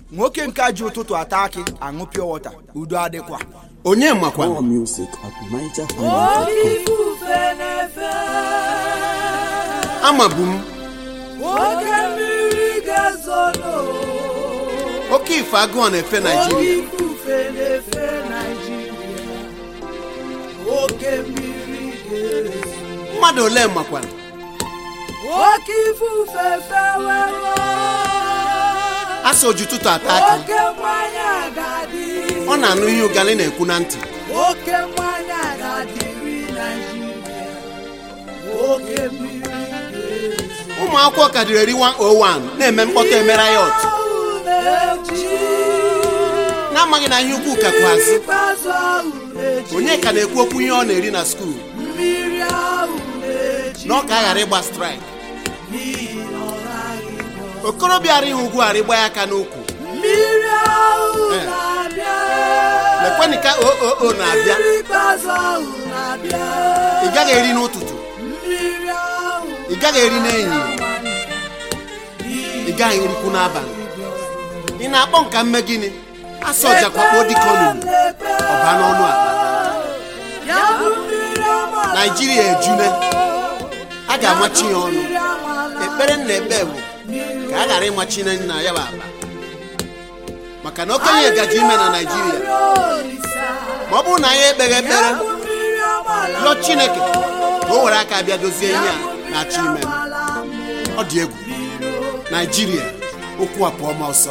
nwoke nke a ji ụtụtụ ata akị aṅụ pure water udo adịkwa onye makwa More music at Niger Oke ifufe na-efe amabu m oke mmiri ga-ezolo oke ife agụọ na-efe oke naijiria ifufe na-efe Naịjirịa oke mmiri ga-ezo mmadụ ole makwara oke ifufe fewewo asa oji ụtụtụ ata akị oke mmanya ga-adị ọ na-anụ ihe ụgalị na-ekwu na ntị oke mmanya ga-adịrị Naịjirịa oke mmiri ga-ezo ụmụ akwụkwọ ka dịrị eri 101 na-eme mkpọtụ emere ya ọtụ ahụ na-eji na-amaghị na ihe ukwu kakwa azụ ikpeazụ ahụ na-eji onye ka na-ekwu okwu ihe ọ na-eri na skuul mmiri ahụ na-eji na ọ ka a ghara ịgba straịk n'ihi na ọ naghị nọ. okorobịa arịghị ugwu arịgba ya aka n'ukwu mmiri ahụ Eh. na-abịa lekwenị ka oo na-abịa mmiri ikpeazụ ahụ na-abịa ị gaghị eri n'ụtụtụ mmiri ahụ ị gaghị eri n'ehihie ị gaghị erikwu n'abalị ị na-akpọ nka mme gịnị asa ọjakwakpo dịka olulu ọba n'ọnụ akpa ya bụ mmiri amala naijiria ejune a ga-amachi ya ọnụ mmiri amala ekpere nna ekpe bụ ka a ghara ịmachi na nna ya bụ akpa maka na okenye gaji ime na naijiria ma ọ bụrụ na anyị ekpeghị ekpere rịọ chineke ka o were aka bịa dozie ihe a na-achọ ime m. ọ dị egwu naijiria okwu a pụọ ma ọsọ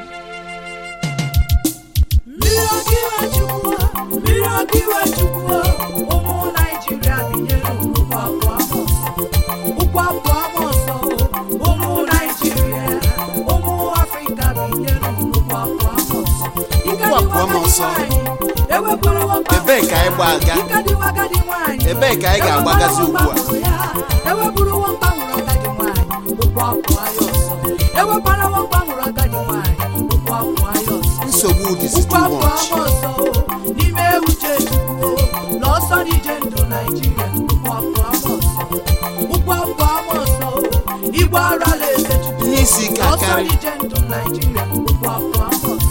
mmiri okiwe chukwu mmiri okiwe chukwu ụmụ naijiria binyere ụkwụ abụọ ụkwụ abụọ ọsọ ụmụ naijiria ụmụ afrịka binyere ụkwụ abụọ ọsọ Ụkwụ abụọ ma ọsọ. Ebee ka anyị gba aga? Ebee ka anyị ga-agbagazi ugbu a? eweburu nwamba hụrụ agadi nwaanyị ụkwụ abụọ ya ọsọ ewebara nwamba hụrụ agadi nwaanyị ụkwụ abụọ ya ọsọ nsogbu dịzi ụkwụ too abụọ much ama ọsọ n'ime uche chukwu n'ọsọ n'ije ndụ naijiria ụkwụ abụọ ama ọsọ ụkwụ abụọ ama ọsọ igbo arala eze chukwu ihe isi ike n'ọsọ akarị n'ije ndụ naijiria ụkwụ abụọ ama ọsọ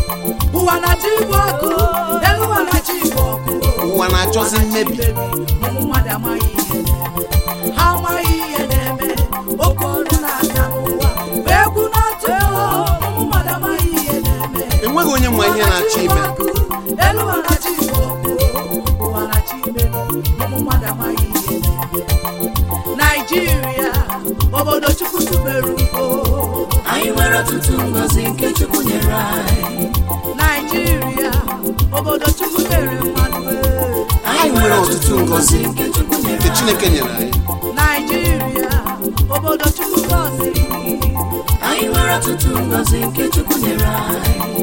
ụwa na-achọ igbo ọkụ elu ụwa na-achọ igbo ọkụ ụwa na-achọzi mmebi ụmụ mmadụ amaghị ihe na-eme ha amaghị ihe na-eme oke ọrụ na-aga n'ụwa ma egwu na-atụ egwu ụmụ mmadụ amaghị ihe na-eme enweghị onye ma ihe na-achọ ime elu ụwa na-achọ igbo ọkụ ụwa na-achọ ime ụmụ mmadụ amaghị ihe na-eme naijiria obodo chukwu tubere ugo anyị nwere ọtụtụ ngọzi nke chukwu nyere anyị naijiria obodo chukwu mere mmadụ ee. anyị nwere ọtụtụ ngọzi nke chukwu nyere nke chineke nyere anyị naijiria obodo chukwu gọziri anyị nwere ọtụtụ ngọzi nke chukwu nyere anyị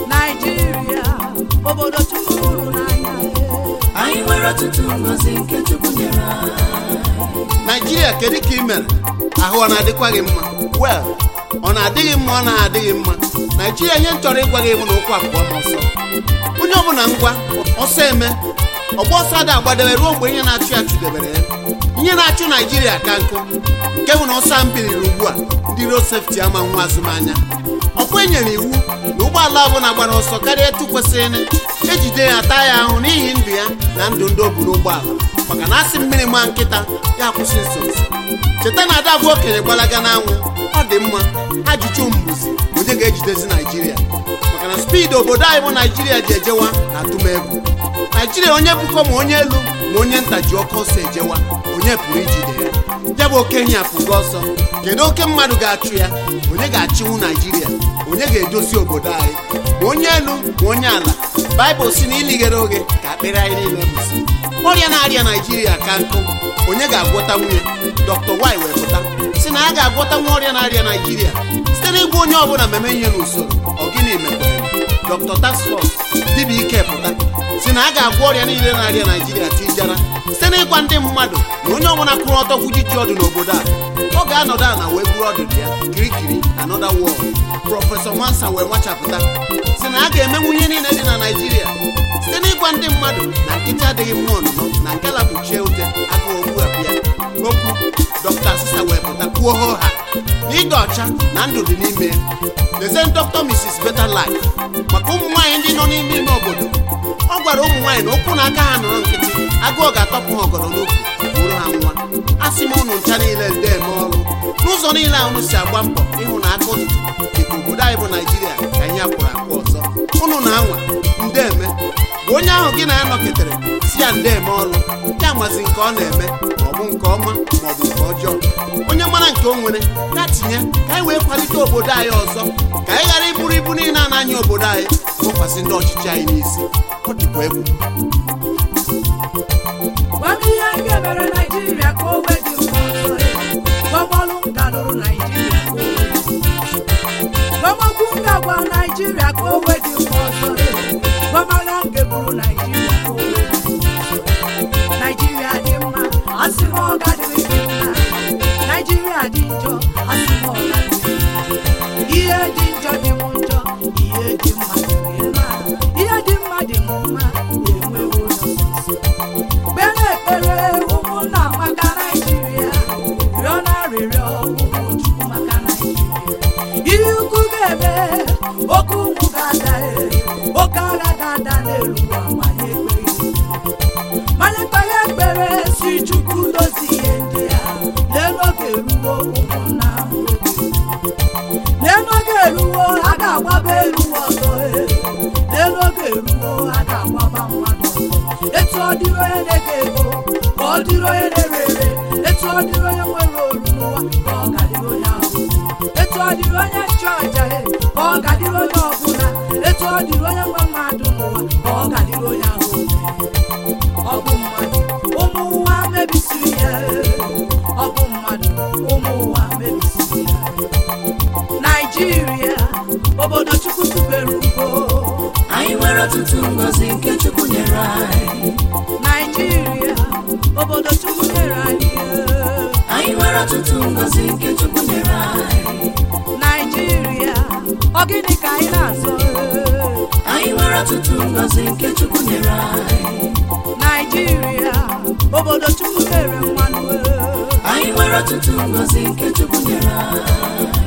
naijiria obodo chukwu hụrụ n'anya anyị nwere ọtụtụ ngọzi nke chukwu nyere anyị naijiria kedu ka ị mere ahụ ọ na-adịkwa gị mma wel ọ na-adịghị mma ọ na-adịghị mma naijiria ihe m chọrọ ịgwa gị bụ na ụkwụ abụọ ma ọsọ onye ọbụla ngwa ọsọ eme ọgba ọsọ ada agbadebe ruo mgbe ihe na-achụ ya chụdebere ya ihe na-achụ naijiria ka nkụ nke bụ na ọsọ mbiliri ugbu a ndị road sefti ama nwa azụmanya ọkwa e nyere iwu na ụgbọala ọbụla gbara ọsọ karịa etu kwesịrị ejide ya taa ya ahụ n'ihi ndụ ya na ndụ ndị o bu n'ụgbọala maka na asị mmiri maa nkịta ya kwụsị nso nso cheta na ada bụ okenye gbalaga n'anwụ ọ dị mma ajụjụ mbuzi onye ga-ejidezi naijiria maka na spidi obodo anyị bụ naijiria ji ejewa na atụmegwu naijiria onye bụkọ ma onye elu ma onye nta ji ọkọ ọsọ ejewa onye pụrụ ijide ya ya bụ okenye apụgo ọsọ kedu oke mmadụ ga-achụ ya onye ga-achịnwu naijiria onye ga-edozi obodo anyị ma onye elu ma onye ala baịbụl si na ilighere oge ka akpịrị anyị niile bụsi ọrịa na-arịa naijiria ka nkụ onye ga-agwọta nwunye dr y wee pụta si na a ga-agwọta nwa ọrịa na-arịa naijiria site n'ịgwa onye ọbụla meme ihe n'usoro ọ gịnị mekwere dr taskfọs dibịa ike pụta si na a ga-agwọ ọrịa niile na-arịa naijiria tijara site n'ịgwa ndị mmadụ na onye ọbụla kwụrụ ọtọ kwuji ji ọdụ n'obodo a ọ ga-anọdụ ala wee buru ọdụdụ ya kirikiri anọda wọl prọfesọ nwansa wee nwachapụta si na a ga-emenwu ihe niile dị na naijiria site n'ịgwa ndị mmadụ na nkịta adịghị mma ọnụnọ na nke lapụchie ute agụụ ogbu ya okwu dọkta asịsa wee pụta kwuo ho ha na ịdị ọcha na ndụ dị n'ime ya lezie dọkta mrs better life maka ụmụ nwaanyị ndị nọ n'ime ime obodo ọ gwara ụmụ nwaanyị na ụkwụ na aka ha nọrọ nkịtị agụụ ga-atọpụ ha ọgọdọ n'okwu bụrụ ha nwa a sị m ụnụ ncha niile nde eme ọrụ n'ụzọ niile a unu si agba mbọ ịhụ na aka ụtụtụ dịka obodo anyị bụ naijiria ka ihe akwụrụ akwụ ọzọ unu na-anwa nde eme bụ onye ahụ gị na ya nọketere si ya nde eme ọrụ ya mazi nke ọ na-eme ma ọ bụ nke ọma ma ọ bụ nke ọjọọ onye mara nke o nwere ya tinye ka anyị wee kwalite obodo anyị ọzọ ka anyị ghara iburu ibu niile a na-anya obodo anyị bụkwasị ndị ọchịchị anyị n'isi ọ dịkwa egwu Gwa m ihe anyị ga-emere Naịjirịa ka o wee dị mma ọzọ. Gbọmọlụ m ga-alụrụ Naịjirịa ka o wee dị mma ọzọ. Gbọmọkwu m ga-agwa Naịjirịa ka o wee dị mma ọzọ. Gbọmagha m ga-eburu Naịjirịa ka o wee dị mma ọzọ. Naịjirịa dị mma, asị m ọ ga-adịrị gị mma. Naịjirịa dị njọ, asị m ọ ga-adịrị gị mma. Ihe dị njọ dị m njọ, ihe dị mma dị gị mma. Ihe dị mma dị m mma, enwewo ụzọ nsọ. kpere ekpere ụmụnna maka naijiria rịọ na arịrịọ ụmụ chukwu maka naijiria ihe ukwu ga-eme oke ụmụ ga-ada e, oke agha ga-ada n'elu ụwa manye ekpeghị manye ekpere ekpere si chukwu dozie ihe ndị a lee n'oge eruwo ụmụnna m oge lee n'oge eruwo a ga-agbaba elu ọzọ e. lee n'oge eruwo a ga-agbaba mmadụ ọzọ etu ọ dịrị onye na-ege ego ka ọ dịrị onye na-ere ere etu ọ dịrị onye nwere olu n'ụwa ka ọ ga-adịrị onye ahụ etu ọ dịrị onye nchụaja e, ka ọ ga-adịrị onye ọbụla etu ọ dịrị onye nwe mmadụ n'ụwa ka ọ ga-adịrị onye ahụ ọ bụ mmadụ ụmụ ụwa mebisiri ya e. ọ bụ mmadụ ụmụ ụwa mebisiri ya e. naijiria obodo chukwu tubere ugo anyị nwere ọtụtụ ngọzi nke chukwu nyere anyị naijiria obodo chukwu nyere anyị ee. anyị nwere ọtụtụ ngọzi nke chukwu nyere anyị naijiria ọ gịnị ka anyị na-azọ ee? anyị nwere ọtụtụ ngọzi nke chukwu nyere anyị naijiria obodo chukwu nyere mmanụ ee. anyị nwere ọtụtụ ngọzi nke chukwu nyere anyị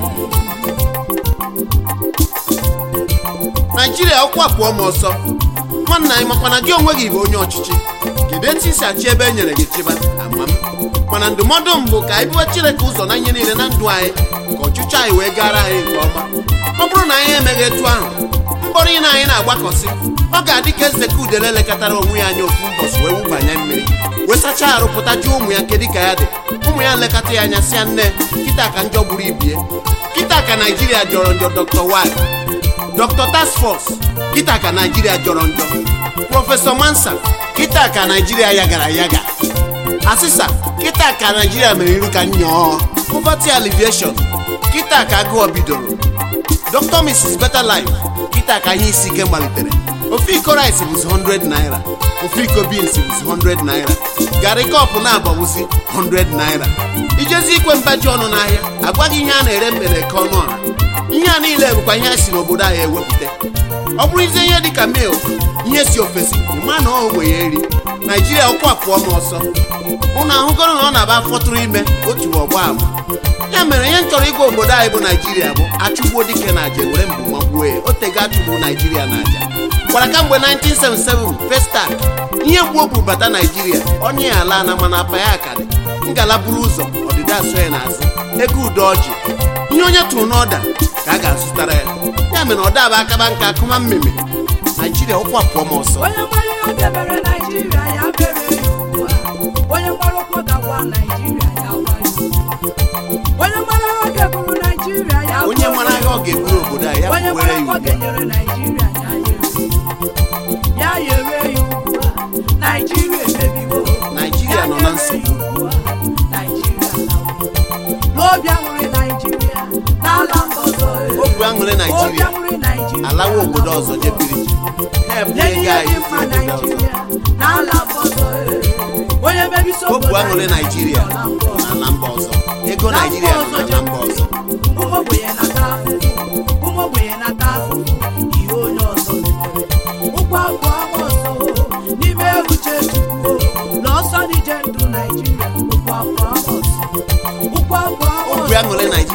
naijiria ụkwụ apụọ m ọsọ nwanna anyị makwana gị onwe gị bụ onye ọchịchị kedu etu isi achị ebe e nyere gị chịba ama m mana ndụmọdụ m bụ ka anyị biwe chineke ụzọ na ihe niile na ndụ anyị ka ọchịchị anyị wee gara anyị nke ọma ọ bụrụ na anyị emeghị etu ahụ mkpọrọ ị na anyị na-agbakọsị ọ ga-adị ka eze ka udele lekọtara onwe ya anya ofu mbọsị wee wụbanye mmiri wee sachaa arụ pụta jụọ ụmụ ya kedụ ka ya dị ụmụ ya nlekọta ya anya sịa nne kịta ka njọ gburu ibie kịta ka naijiria jọrọ njọ dr wy dr task force kịta ka naijiria jọrọ njọ prọfesọ mansa kịta ka naijiria yagara yaga asịsa kịta ka naijiria mere iru ka nyọọ poverty alleviation kịta ka agụọ bidoro dr mrs better life kịta ka ihe isi ike malitere ofe iko rice bụzi 100 naira ofe iko beans bụzi 100 naira garị kọpụ na-agbawuzi 100 naira ijezi ikwe mbaji ọnụ n'ahịa agwaghị ihe a na-ere mbere ka ọnụ ọha ihe a niile bụkwa ihe a si n'obodo anyị ewepụta ọ bụrụzie ihe dịka mil ihe si ofesi ịma na ọ ogbenye eri naijiria ụkwụ apụọ m ọsọ ụnụ ahụgoro na ọ na-aba fọtụrụ ime otu ọgba ama ya mere ihe m chọrọ ịgwa obodo anyị bụ naijiria bụ achụgbuo dike na aja were mbụ magbuo ya otego achụgbuo naijiria na aja gwara kamgbe 1977 festak ihe mgbu o buru bata naijiria onye ya ala na mana apa ya aka dị ngala buru ụzọ ọdịda asọ ya n'azụ ego udo ọjị ihe onye tụrụ n'ọda ka a ga-azụtara ya ya mere ọ daba akaba nka akụma mmemme naijiria ụkwụ apụọ m ọsọ onye nwere ihe ọ ga-emere naijiria ya mere ya ugbu a onye nwere ụkwụ ga-agwa naijiria ya gwa ya ugbu a. onye nwere ihe ọ ga-eburu naijiria ya onye buru mara ihe ọ ga-eburu obodo a ya onye were nwere ya ụkwụ ugbu a. ga-enyere naijiria ya yere ya yere ya ugbu a naijiria emebiwo Naijiria nọ na nsogbu. n'obi aṅụrị naijiria n'ala mba ọzọ eh. obi aṅụrị obi naijiria aṅụrị naijiria alawa obodo ọzọ jebiri ha ebunye Nye ego ihe dị anyị mma obodo ọzọ naijiria n'ala mba ọzọ eh. onye mebisi obu obodo aṅụrị anyị naijiria n'ala mba ọzọ. n'ala mba ọzọ ego naijiria nọ n'ala mba ọzọ ụmụ ogbenye nata afụfụ ụmụ ogbenye nata afụfụ ihe onye ọzọ metere ụkwụ abụọ ama ọzọ n'ime uche chukwu na ọsọ n'ije ndụ naijiria ụkwụ abụọ ama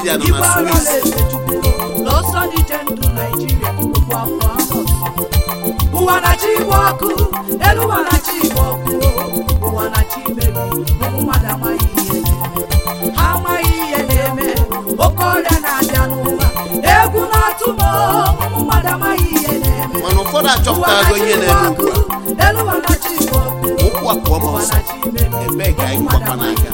naijiria nọ Igwe na agha swiss na-ese chukwu n'ọsọ dị iche ndụ Naijiria okwu afọ Amos. ụwa na-achị igwe ọkụ elu ụwa na-achị igwe ọkụ ụwa na-achị imebi ụmụ mmadụ amaghị ihe na-eme ha amaghị ihe na-eme oke ọrịa na-abịa n'ụwa egwu na-atụ m ụmụ mmadụ amaghị ihe na-eme mana ụfọdụ achọpụtarago ihe na-eme ugbu a elu ụwa na-achị igwe ọkụ ụkwụ apụọ ma ụwa ọsọ na-achị imebi ebee ka anyị gbakwa n'aka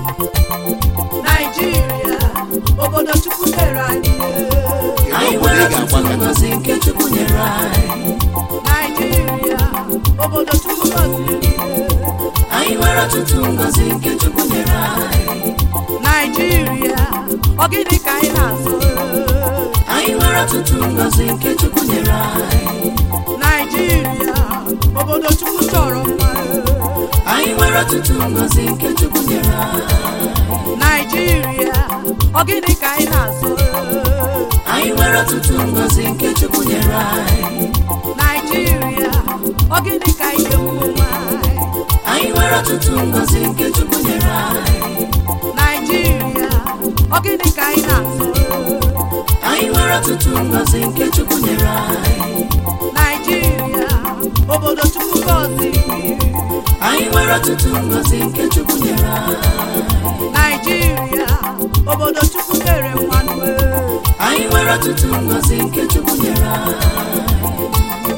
Naijiria obodo Chukwu nyere anyị anyị kedu obodo nwere ị ọtụtụ ga-agbaga ngọzi nke chukwu nyere anyị Naijiria obodo Chukwu gọziri anyị nwere ọtụtụ ngọzi nke chukwu nyere anyị Naijiria ọ gịnị ka anyị na-azụ anyị nwere ọtụtụ ngọzi nke chukwu nyere anyị Naijiria obodo Chukwu chọrọ mma anyị nwere ọtụtụ ngọzi nke chukwu nyere anyị Naijiria ọ gịnị ka anyị na-azụ anyị nwere ọtụtụ ngọzi nke chukwu nyere anyị Naijiria ọ gịnị ka anyị ga-ekwu nwa anyị nwere ọtụtụ ngọzi nke chukwu nyere anyị Naijiria ọ gịnị ka anyị na-azụ anyị nwere ọtụtụ ngọzi nke chukwu nyere anyị Naijiria obodo Chukwu gọziri anyị nwere ọtụtụ ngọzi nke chukwu nyere anyị Naijiria obodo Chukwu nyere mmanụ anyị nwere ọtụtụ ngọzi nke chukwu nyere anyị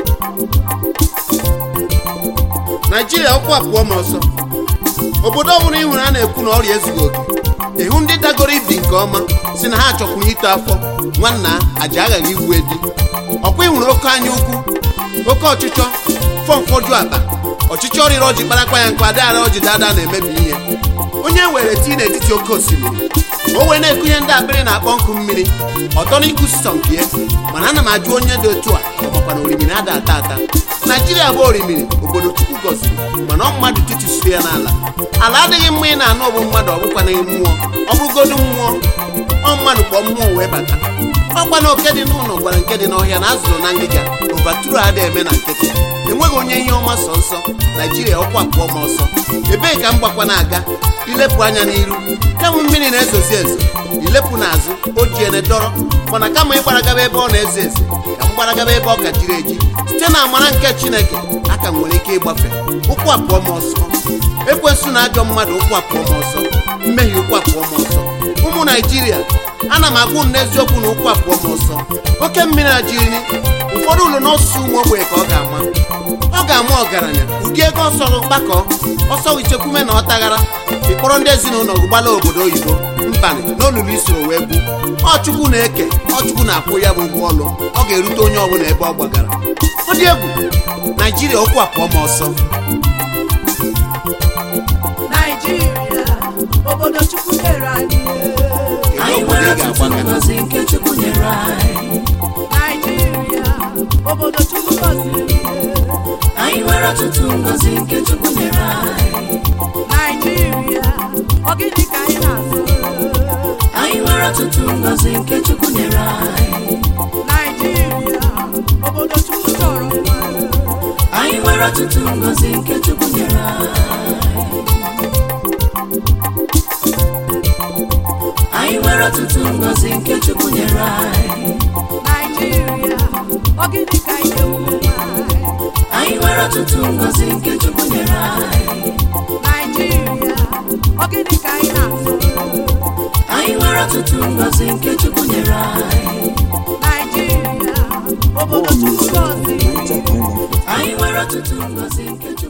naijiria ụkwụ apụọ ma ọsọ obodo ọbụla ị hụrụ a na-ekwu na ọrịa ezughị oke ịhụ ndị dagoro ibi nke ọma si na ha achọkwuru ito afọ nwanna aja aghaghị igbu edi ọkwa ịhụrụ oke anya ukwu oke ọchịchọ fọmfọju akpa ọchịchị ọrịrị ọjị kparakwa ya nkwa adịghara ọjị dada na-emebi ihe onye were tii n'etiti oke osimiri o wee na-ekunye ndị akpịrị na-akpọ nkụ mmiri ọtọ n'ikwu sọmpie mana ana m ajụ onye dị otu a ọ makwa na orimiri ada ata ata naijiria bụ orimiri obodo chukwu gọziri mana ọ mmadụ tụtụsiri ya n'ala ala adịghị mma ị na-anụ ọbụ mmadụ ọbụkwa na mmụọ ọ bụrụgodu mmụọ ọ mmadụ kpọọ mmụọ wee bata ọkwa na oke dị n'ụlọ gwara nke dị n'ọhịa na azụrụ na ngịga ovaturu ada eme na nkịtị enweghị onye ihe ọma sọ nsọ naijiria ọkwa pụọ ma ọsọ ebee ka m gbakwa na-aga ilepụ anya n'iru kemụ mmiri na-ezozi ezo ilepụ n'azụ o ji ene dọrọ mana kama ịgbaragaba ebe ọ na-ezo ezo ka m gbaragaba ebe ọ ka jiri eji site na amara nke chineke aka m nwere ike ịgbafe ụkwụ apụọ m ọsọ ekwensu na ajọ mmadụ ụkwụ apụọ m ọsọ mmehie ụkwụ apụọ m ọsọ ụmụ naijiria ana m agwụ m n'eziokwu na ụkwụ apụọ m ọsọ oke mmiri ajiri ụfọdụ ụlọ n'ọsụsụ ụmụ ogbenye ka ọ ga-ama ọ ga-ama ọgaranya ụdị ego ọsọ gbakọ ọsọ ichekwume na ọtaghara ịkpọrọ ndị ezinụlọ gị gbala obodo oyibo mbanị n'olulu isoro wee gbu ọchukwu na-eke ọchukwu na-akwụ ya bụ ụgwọ ọlụ ọ ga-erute onye ọbụla ebe ọ gbagara ọ dị egwu naijiria okwu apụọ ma ọsọ Naijiria obodo Chukwu nyere anyị anyị nwere ọtụtụ ngọzi nke chukwu nyere anyị Naijiria obodo Chukwu gọziri anyị nwere ọtụtụ ngọzi nke chukwu nyere anyị Naijiria ọ gịnị ka anyị na-azụ anyị nwere ọtụtụ ngọzi nke chukwu nyere anyị Naijiria obodo Chukwu chọrọ mma anyị nwere ọtụtụ ngọzi nke chukwu nyere anyị anyị nwere ọtụtụ ngọzi nke chukwu nyere anyị Naijiria ọ gịnị ka anyị ga-ekwu anyị nwere ọtụtụ ngọzi nke chukwu nyere anyị Naijiria ọ gịnị ka anyị na-azụ anyị nwere ọtụtụ ngọzi nke chukwu nyere anyị Naijiria obodo Chukwu gọziri anyị nwere ọtụtụ ngọzi nke chukwu